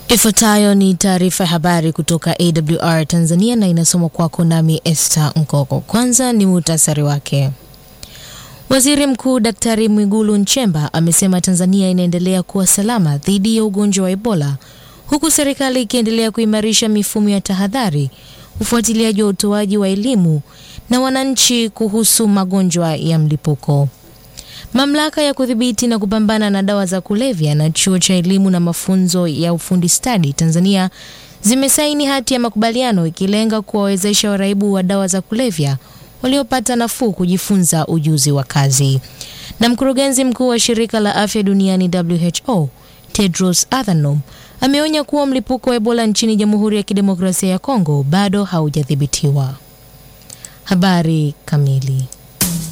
Ifuatayo ni taarifa ya habari kutoka AWR Tanzania na inasomwa kwako nami Esther Nkoko. Kwanza ni muhtasari wake. Waziri Mkuu Daktari Mwigulu Nchemba amesema Tanzania inaendelea kuwa salama dhidi ya ugonjwa wa Ebola huku serikali ikiendelea kuimarisha mifumo ya tahadhari, ufuatiliaji wa utoaji wa elimu na wananchi kuhusu magonjwa ya mlipuko. Mamlaka ya kudhibiti na kupambana na dawa za kulevya na chuo cha elimu na mafunzo ya ufundi stadi Tanzania zimesaini hati ya makubaliano ikilenga kuwawezesha waraibu wa dawa za kulevya waliopata nafuu kujifunza ujuzi wa kazi. Na mkurugenzi mkuu wa shirika la afya duniani WHO Tedros Adhanom ameonya kuwa mlipuko wa Ebola nchini Jamhuri ya Kidemokrasia ya Kongo bado haujadhibitiwa. Habari kamili